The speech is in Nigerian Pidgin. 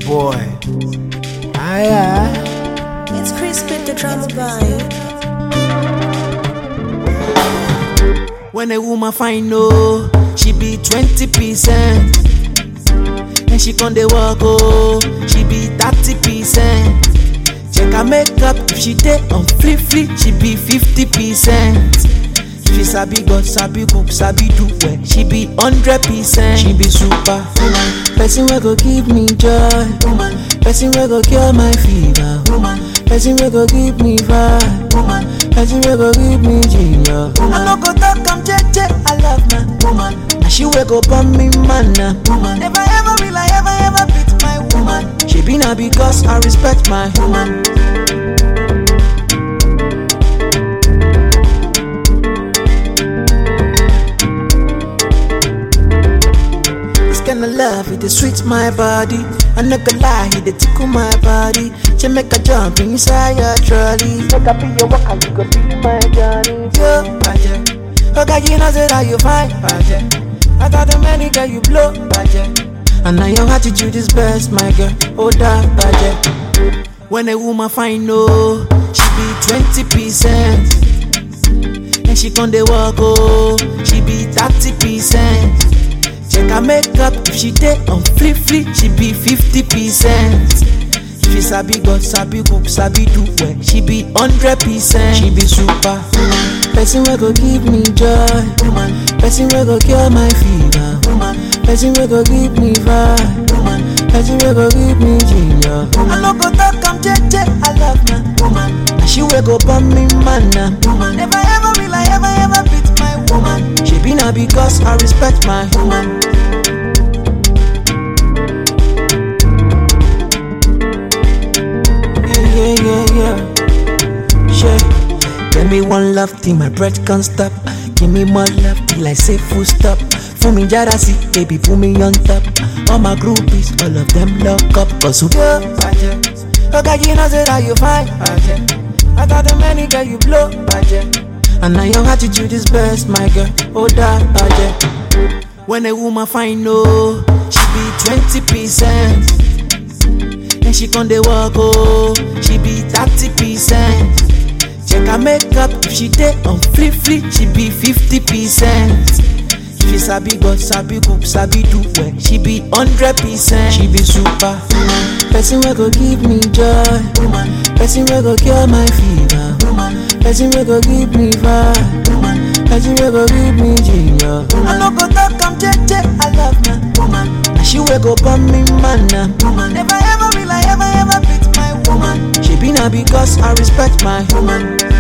boy. Aye, aye. It's Chris with the drama boy. When a woman find no, she be 20%. And she con dey walk oh, she be 30%. Check her makeup if she dey on flip flip, she be 50%. She sabi God, sabi cook, sabi do well, she be 100%. She be super woman, person wey go give me joy, woman. Person wey go cure my fever, woman. Person wey go give me vibe, woman. Person wey go give me ginger. I no go talk, I'm jeje, I love my woman. And she wey go burn me mana, woman. Never ever will I ever ever beat my woman. She be na because I respect my woman. This kind of love, it dey sweet my body. I no go lie, it dey tickle my body. She make a jump inside your trolley. Make I be your walker, you go be my Johnny. Yo, Baje. Okay, you know say that you fine, Baje. I got the many girl you blow, Baje. And now your attitude is best, my girl. Oh, that, Baje. When a woman find no, she be 20%. And she con dey walk oh, she be 30%. Check her makeup if she dey on flip flip, she be 50%. She sabi God, sabi cook, sabi do well, she be 100%. She be super woman. Person wey go give me joy, woman. Person wey go cure my fever, woman. Person wey go give me vibe, woman. Person wey go give me ginger. I no go talk, I'm jeje, I love my woman. And she wey go burn me mana, woman. Never ever will I ever ever beat my woman. She be na because I respect my woman. Yeah, yeah, yeah, yeah. Yeah. Give me one love till my breath can't stop. Give me more love till I say full stop. For me, Jarasi, baby, put me on top. All my groupies, all of them lock up. Cause you go, Okay, you know, say that you fine. I got the many girl you blow, And now your attitude is best, my girl. Oh, that, budget. When a woman find no, she be 20%. And she con dey walk oh, she be 30%. Check her makeup if she dey on flip flip, she be 50%. She sabi God, sabi cook, sabi do well, she be 100%. She be super woman. Person wey go give me joy, woman. Person wey go cure my fever, woman. Person wey go give me vibe, woman. Person wey go give me ginger. I no go talk, I'm jeje, I love my woman. And she wey go burn me mana, woman. Never ever will I ever ever beat my woman. She be na because I respect my woman.